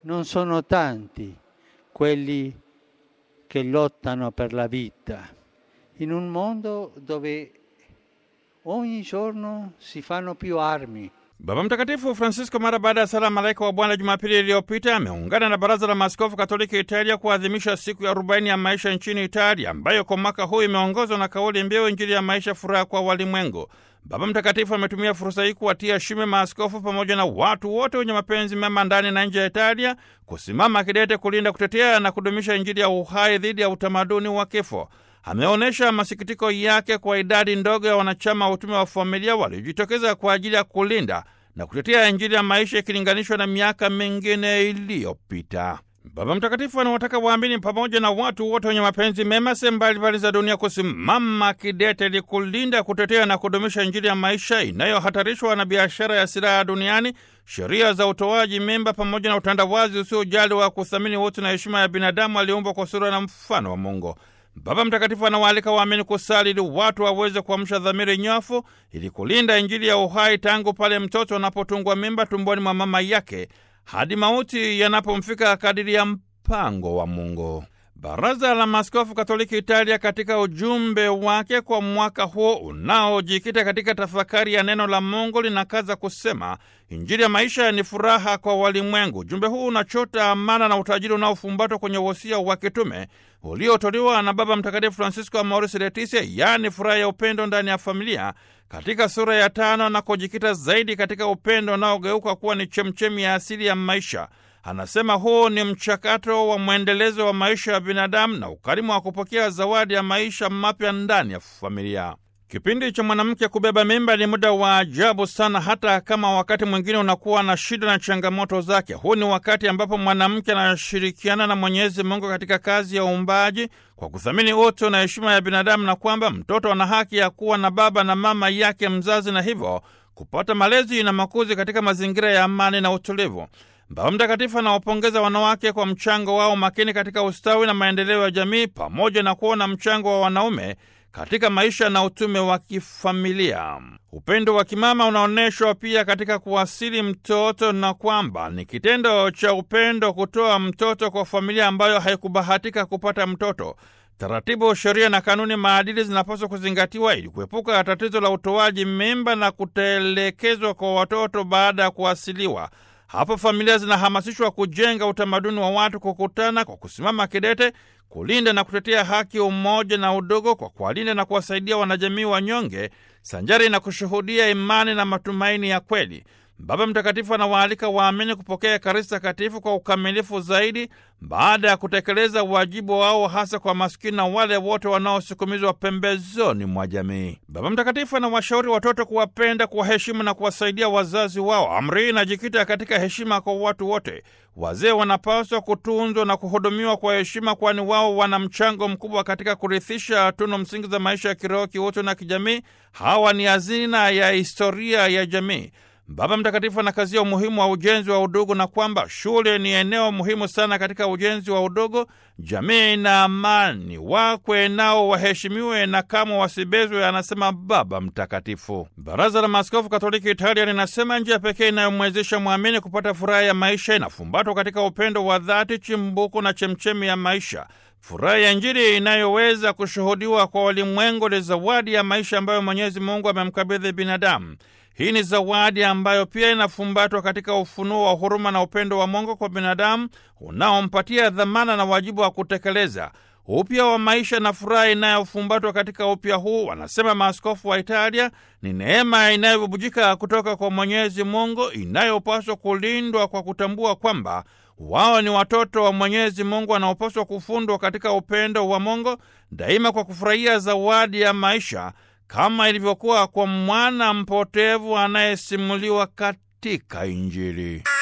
Non sono tanti quelli che lottano per la vita in un mondo dove ogni giorno si fanno più armi. Baba Mtakatifu Francisco mara baada ya sala malaika wa Bwana Jumapili iliyopita ameungana na Baraza la Maaskofu Katoliki Italia kuadhimisha siku ya arobaini ya maisha nchini Italia, ambayo kwa mwaka huu imeongozwa na kauli mbiu Injili ya maisha, furaha kwa walimwengu. Baba Mtakatifu ametumia fursa hii kuwatia shime maaskofu pamoja na watu wote wenye mapenzi mema ndani na nje ya Italia kusimama kidete kulinda, kutetea na kudumisha Injili ya uhai dhidi ya utamaduni wa kifo. Ameonyesha masikitiko yake kwa idadi ndogo ya wanachama wa utume wa familia waliojitokeza kwa ajili ya kulinda na kutetea Injili ya maisha ikilinganishwa na miaka mingine iliyopita. Baba Mtakatifu anawataka waamini pamoja na watu wote wenye mapenzi mema sehemu mbalimbali za dunia kusimama kidete ili kulinda, kutetea na kudumisha Injili ya maisha inayohatarishwa na biashara ya silaha duniani, sheria za utoaji mimba, pamoja na utandawazi usiojali wa kuthamini utu na heshima ya binadamu aliumbwa kwa sura na mfano wa Mungu. Baba Mtakatifu anawaalika waamini kusali ili watu waweze kuamsha dhamiri nyofu ili kulinda Injili ya uhai tangu pale mtoto anapotungwa mimba tumboni mwa mama yake hadi mauti yanapomfika kadiri ya mpango wa Mungu. Baraza la Maaskofu Katoliki Italia katika ujumbe wake kwa mwaka huo unaojikita katika tafakari ya neno la Mungu linakaza kusema Injili ya maisha ni furaha kwa walimwengu. Ujumbe huu unachota amana na utajiri unaofumbatwa kwenye wosia wa kitume uliotolewa na Baba Mtakatifu Francisco Amoris Laetitia, yaani furaha ya upendo ndani ya familia, katika sura ya tano na kujikita zaidi katika upendo unaogeuka kuwa ni chemchemi ya asili ya maisha. Anasema huu ni mchakato wa mwendelezo wa maisha ya binadamu na ukarimu wa kupokea zawadi ya maisha mapya ndani ya familia. Kipindi cha mwanamke kubeba mimba ni muda wa ajabu sana, hata kama wakati mwingine unakuwa na shida na changamoto zake. Huu ni wakati ambapo mwanamke anashirikiana na Mwenyezi Mungu katika kazi ya uumbaji kwa kuthamini utu na heshima ya binadamu, na kwamba mtoto ana haki ya kuwa na baba na mama yake mzazi, na hivyo kupata malezi na makuzi katika mazingira ya amani na utulivu. Baba Mtakatifu anawapongeza wanawake kwa mchango wao makini katika ustawi na maendeleo ya jamii pamoja na kuona mchango wa wanaume katika maisha na utume wa kifamilia. Upendo wa kimama unaonyeshwa pia katika kuwasili mtoto, na kwamba ni kitendo cha upendo kutoa mtoto kwa familia ambayo haikubahatika kupata mtoto. Taratibu, sheria na kanuni maadili zinapaswa kuzingatiwa ili kuepuka tatizo la utoaji mimba na kutelekezwa kwa watoto baada ya kuwasiliwa. Hapo familia zinahamasishwa kujenga utamaduni wa watu kukutana kwa kusimama kidete kulinda na kutetea haki, umoja na udogo, kwa kuwalinda na kuwasaidia wanajamii wanyonge, sanjari na kushuhudia imani na matumaini ya kweli. Baba Mtakatifu anawaalika waamini kupokea Ekaristi Takatifu kwa ukamilifu zaidi baada ya kutekeleza wajibu wao, hasa kwa maskini na wale wote wanaosukumizwa pembezoni mwa jamii. Baba Mtakatifu anawashauri watoto kuwapenda, kuwaheshimu na kuwasaidia wazazi wao. Amri hii inajikita katika heshima kwa watu wote. Wazee wanapaswa kutunzwa na kuhudumiwa kwa heshima, kwani wao wana mchango mkubwa katika kurithisha tunu msingi za maisha ya kiroho, kiutu na kijamii. Hawa ni hazina ya historia ya jamii. Baba Mtakatifu anakazia umuhimu wa ujenzi wa udugu na kwamba shule ni eneo muhimu sana katika ujenzi wa udugu, jamii na amani. Wakwe nao waheshimiwe na kamwe wasibezwe, anasema Baba Mtakatifu. Baraza la Maaskofu Katoliki Italia linasema njia pekee inayomwezesha mwamini kupata furaha ya maisha inafumbatwa katika upendo wa dhati, chimbuko na chemchemi ya maisha. Furaha ya Injili inayoweza kushuhudiwa kwa walimwengu ni zawadi ya maisha ambayo Mwenyezi Mungu amemkabidhi binadamu. Hii ni zawadi ambayo pia inafumbatwa katika ufunuo wa huruma na upendo wa Mungu kwa binadamu unaompatia dhamana na wajibu wa kutekeleza upya wa maisha na furaha inayofumbatwa katika upya huu, wanasema maaskofu wa Italia, ni neema inayobubujika kutoka kwa Mwenyezi Mungu inayopaswa kulindwa kwa kutambua kwamba wao ni watoto wa Mwenyezi Mungu wanaopaswa kufundwa katika upendo wa Mungu daima, kwa kufurahia zawadi ya maisha kama ilivyokuwa kwa mwana mpotevu anayesimuliwa katika Injili.